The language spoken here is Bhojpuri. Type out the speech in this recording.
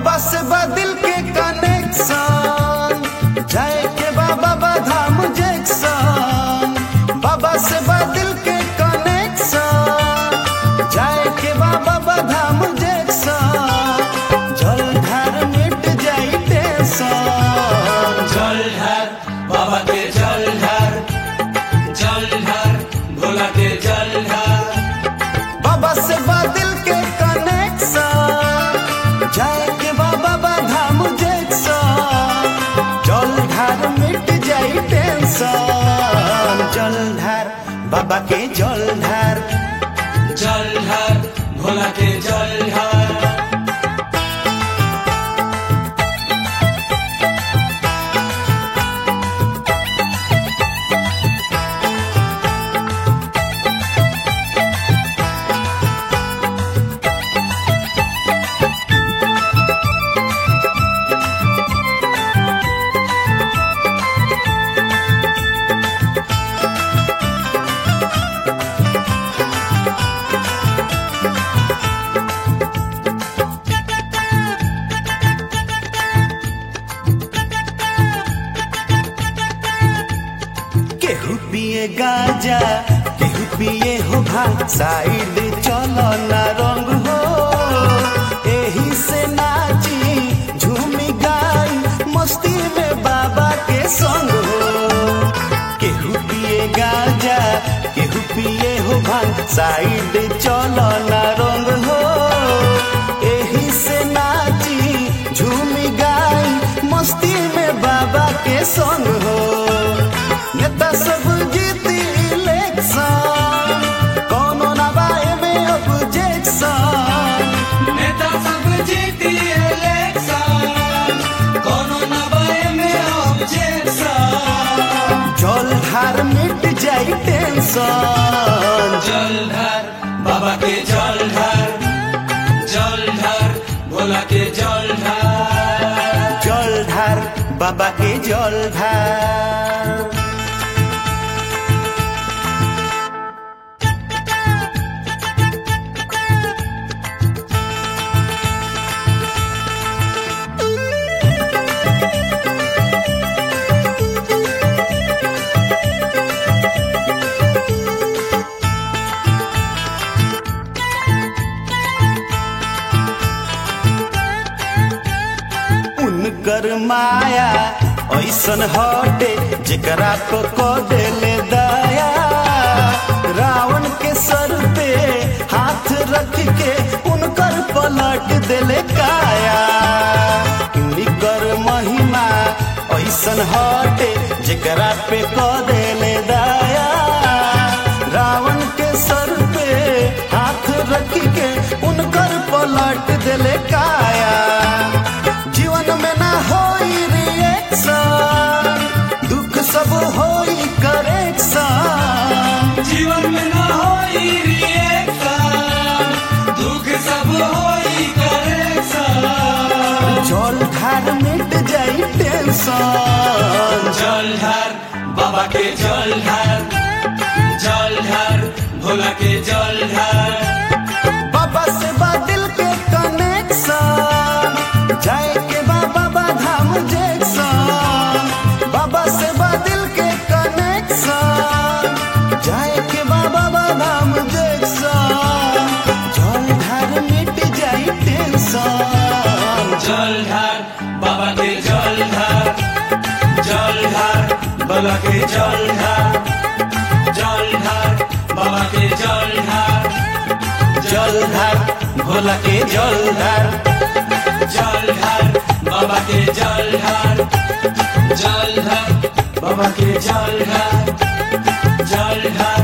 बाबा से बदिल के कनेक्शन जय के बाबा बाधाम जैक्शन बाबा से बदिल के कनेक्शन जय के बाबा बाधाम जैक्शन जल घर मिट जाई टेंशन जल ढार बाबा के जल ढार जल ढार भोला के जल ढार बाबा से बादल के कनेक्शन जय के बाबा बाधाम जैक्शन जल धार मिट जाई टेंशन जल धार बाबा के जल धार जल ढार भोला के जल ढार केहू पिए गांजा केहू पिए हो भांग साइड चलो ना रंग हो एही से नाची झूमी गाई मस्ती में बाबा के संग हो केहू पिए गांजा केहू पिए हो भांग साइड चलो ना रंग हो एही से नाची झूमी गाई मस्ती में बाबा के संग हो नेता सब जीती इलेक्शन कोनो ना बाए में ऑब्जेक्शन नेता सब जीती इलेक्शन कोनो न बाए में ऑब्जेक्शन जल धार मिट जाई टेंशन जल ढार बाबा के जल ढार जल ढार भोला के जल ढार जल धार बाबा के जल धार उनकर माया ऐसन हटे जेकरा को को देले दया रावण के सर पे हाथ रख के उनकर पलट देले काया उनकर महिमा ऐसन हटे जेकरा पे को देले दया रावण के सर पे हाथ रख के उनकर पलट देले काया जीवन में ना होई रिएक्शन दुख सब होई करेक्शन जीवन में न होई रिएक्शन दुख सब होई करेक्शन जल धार मिट जाई टेंशन जल ढार बाबा के जल ढार जल ढार भोला के जल ढार बाबा से बादल के कनेक्शन जाए के बाबा बाधाम जैक्शन बाबा से बादल के कनेक्शन जाए के बाबा बाधाम जैक्शन जल धार मिट जाई टेंशन जल ढार बाबा के जल ढार जल ढार बाबा के जल ढार जल ढार बाबा के जल ढार जल धार भोला के जल धार जल ढार बाबा के जल ढार जल ढार बाबा के जल ढार जल ढार